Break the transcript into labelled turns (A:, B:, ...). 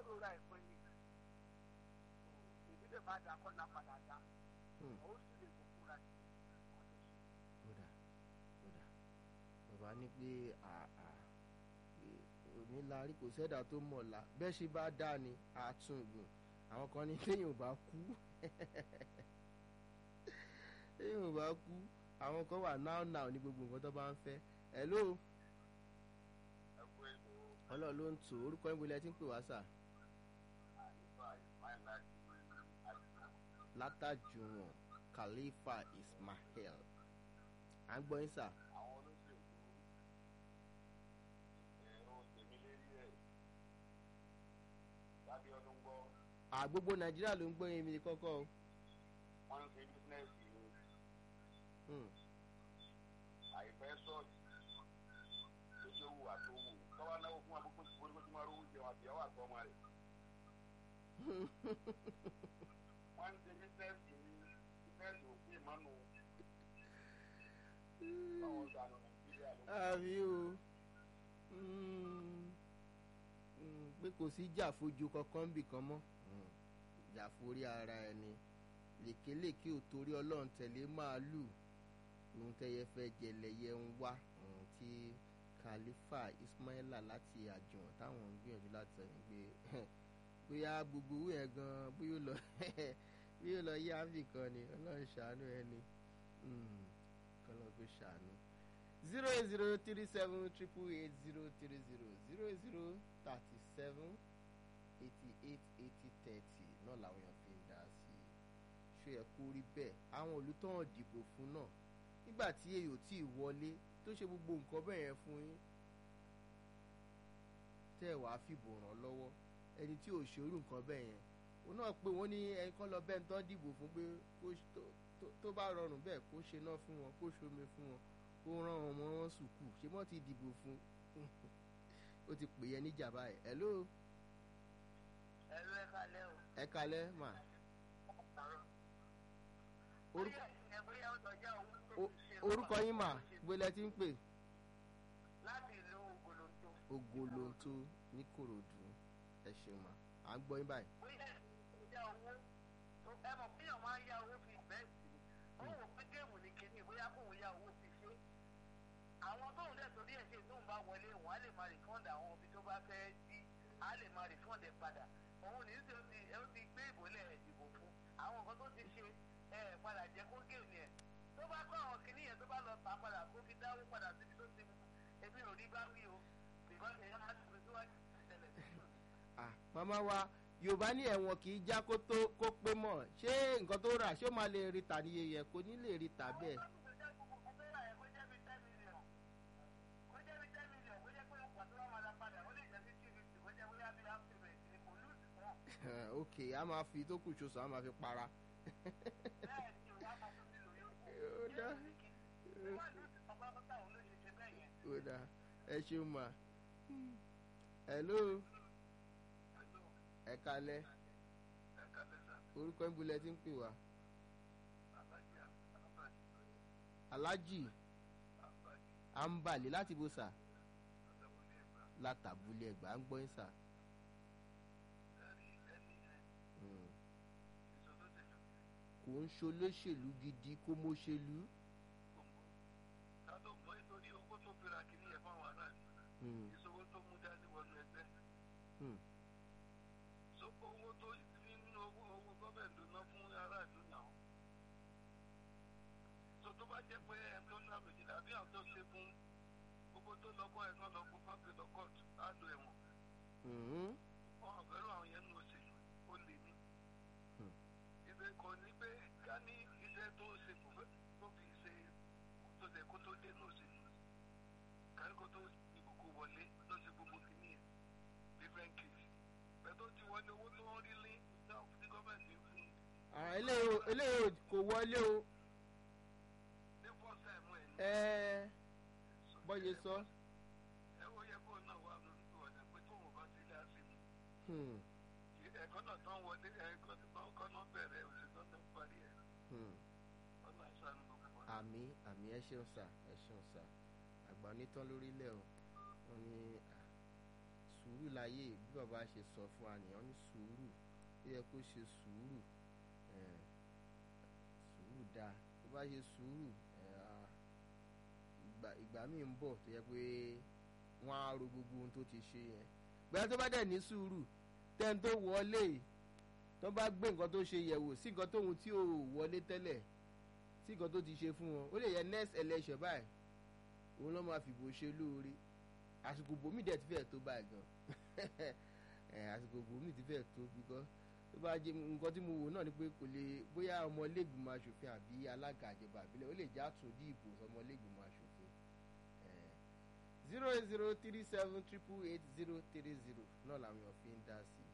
A: tó ra ìpín ni èmi lè má dà kọ́ náà padà dá
B: Hmm.
A: ó sì lè kó fúnra sí ọ̀tọ̀ sí.
B: kódà kódà bàbá ní pé àà onílárí kò sẹ́dà tó mọ̀ọ́lá bẹ́ẹ̀ ṣe bá dá ni àtúngùn àwọn kan ní téèyàn ò bá kú téèyàn ò bá kú àwọn kan wà náà náà ní gbogbo nǹkan tó bá ń fẹ́ hello
A: ẹ kú ètò
B: ọlọ́run ló ń tò orúkọ ìbò ilẹ̀ tí ń pè wá sà
A: àyíká ìsmáìl láti àdúgbò.
B: látàjùwọ̀n khalifa ismail à ń gbọ́ yín sà
A: àwọn olóṣèlú ẹ̀rọ tèmi lérí ẹ̀ lábẹ́ ọdún gbọ́
B: àgbogbo nàìjíríà ló ń gbọ́ yín mi kọ́kọ́ o.
A: wọ́n ń ṣe bísínẹ́sì ni
B: Hmm.
A: àìfẹ́ sọ́ọ̀tì lójú owó àtòwò tọ́wọ́ náwó fún àkókò tí wọ́n ti máa rówó jẹun àbíyáwó àtọ́mọ rẹ̀ wọ́n ń ṣe bísínẹ́sì ni bísínẹ́sì òfin ìmọ̀nù báwọn dànù nàìjíríà ló
B: àbí o Mm. Mm, pé kò sí jàfojú kankan bì kan mọ́ Mm. jàforí ara ẹni lèkélèké ò torí ọlọ́run tẹ̀lé màálù ohun tẹ́yẹ fẹ́ jẹ lẹ́yẹ ń wá ohun tí khalifa ismaila láti àjùwọ̀n táwọn ń gbìyànjú láti sọ yẹn pé bóyá gbogbo owó yẹn gan bóyá ó lọ bóyá ó lọ yá áfì kan ni ọlọ́run ṣàánú ẹni kọ́lọ́ kó ṣàánú zero eight zero three seven triple eight zero three zero zero zero thirty seven eighty eight eighty thirty náà làwọn èèyàn fi ń dá sí i ṣé ẹ kó rí bẹ́ẹ̀ àwọn olùtọ́hàn dìbò fún náà nígbà tí èyí ò tí ì wọlé tó ṣe gbogbo nǹkan bẹ́ẹ̀ yẹn fún yín tẹ́ ẹ̀ wàá fìbò ràn lọ́wọ́ ẹni tí ò ṣerú nǹkan bẹ́ẹ̀ yẹn òun náà pé wọ́n ní ẹni kan lọ bẹ́ẹ̀ ń tán dìbò fún pé kó ṣ- tó- tó- tó bá rọrùn bẹ́ẹ̀ kó ṣe náà fún wọn kó ṣomi fún wọn kó rán ọmọ wọn sùkú ṣé wọ́n ti dìbò fún ó ti pè é níjà báyìí hello
A: ẹ̀rọ ẹ̀ka lẹ́ o.
B: ẹ kalẹ́ mà orúkọ
A: bóyá ó tọ́jà owó tó
B: o-
A: ti ṣe
B: orúkọ yín mà gbélé tí ń pè
A: láti ìlú ògbólóńtó.
B: ogolonto ní korodu ẹ ṣeun mà à ń gbọ́ yín báyìí
A: bóyá ìyá owó tó ẹ mọ̀ pé èèyàn máa ń yá owó fi bẹ́ẹ̀ sí i ó wò pé géèmù ní kinní bóyá kóun yá owó fi ṣe àwọn tóun dẹ̀ torí ẹ̀ ṣe tóun bá wọlé òun á lè máa rìfọ́ǹd àwọn ibi tó bá fẹ́ sí á lè máa rìfọ́ǹd ẹ̀ padà òun ní tí ó ti ó ti gbé ìbòlẹ̀ ìdìbò fún àwọn nǹkan tó ti ṣe ẹ̀ padà jẹ́ kó géèmù yẹn tó bá kọ́ àwọn kinní yẹn tó bá lọ tà padà kó fi dáwó padà síbi tó ti mú èmi ò rí bá wí o bìkọ́ èèyàn máa ti fi síwájú ìṣẹ̀lẹ̀
B: ah màmá wa yorùbá ní ẹ̀wọ̀n kì í já kó tó kó pé mọ̀ ṣé nǹkan tó rà ṣé ó máa lè rí tà ní iye yẹn kò ní lè rí tà bẹ́ẹ̀ ok a máa fi tó kù ṣoṣo a máa fi para ó dá ó dá ẹ ṣeun mà hello ẹ kalẹ́ orúkọ ń bulẹ̀ tí ń pè wá alájì àǹbàlè láti bó sà látàbúlé ẹgbà ń gbọ́ yín sà. Mm. kò ń ṣolóṣèlú gidi kó mọ́ṣèlú. Mm.
A: ìṣòwò tó mú dání wọnú ẹgbẹ́.
B: Mm.
A: so owó tó nínú owó owó gọ́ọ̀mẹ̀ntì ná fún aráàlú náà. so tó bá jẹ́ pé ẹni tó ná méjìlá bí àwọn tó ṣe fún gbogbo tó lọ́kọ́ ẹ̀ náà lọ fún fáńpẹ́ lọ kóòtù á lo ẹ̀wọ̀n.
B: Mm.
A: wọn ò fẹ́ràn àwọn yẹn nù òṣèlú ó lè ní.
B: Hmm.
A: ibẹ̀ kò ní pé ká ní iṣẹ́ tó ṣe kò fẹ́ tó fi ṣe tó ṣe kó tó dé nù òṣèlú. kárí kó tó ìbò kó wọlé ló ṣe gbogbo kìíní yẹn different case. bẹ́ẹ̀ tó ti wọlé owó tó ń rí lé náà ní gọ́ọ̀mẹ̀ntì fún un.
B: Ah, eléyìí ò- eléyìí ò- kò wọlé o
A: ní first time ẹ̀ ní.
B: ẹ bọ́yẹ sọ.
A: ẹ ó yẹ kó náà wà lórí ìwọ̀dà pé tóun bá ti lé àṣìmù.
B: Hmm.
A: ẹ̀kọ́ náà tán wọlé ẹ̀kọ́ náà náà bẹ̀rẹ̀ òṣèlú náà parí ẹ̀
B: Hmm.
A: ọ̀nà àṣàánú gbogbo wa.
B: àmì àmì ẹ ṣeun sà ẹ ṣeun sà àgbà onítàn lórílẹ̀ o wọn ní à, sùúrù láyé bí bàbá ṣe sọ fún wa nìyẹn ní sùúrù ó yẹ kó ṣe sùúrù eh, sùúrù dáa tó bá ṣe sùúrù eh, ah, ìgbà ìgbà míì ń bọ̀ tó yẹ pé wọ́n á ro gbogbo ohun tó ti ṣe yẹn gbẹ́rẹ́ tó bá dẹ̀ ní sùúrù tẹ́ni tó wọlé tó bá gbé nǹkan tó ṣe yẹ̀wò sí nǹkan tóun tí ò wọlé tẹ́lẹ̀ sí nǹkan tó ti ṣe fún wọn ó lè yẹ next election báyìí òun ló máa fìbò ṣe lóore àsìkò bòmí dẹ̀ ti fẹ́ tó báyìí gan ẹ̀ àsìkò bòmí ti fẹ́ tó because tó bá jẹ nǹkan tí mo wò náà ni pé kò lè bóyá ọmọlẹ́gbìmọ̀ asòfin àbí alága àjẹbà àbílẹ̀ ó lè já tún dí ìbò ọmọlẹ́gbìmọ̀ asòfin zero eight zero three seven triple eight zero three zero náà làwọn èèyàn fi ń dá sí i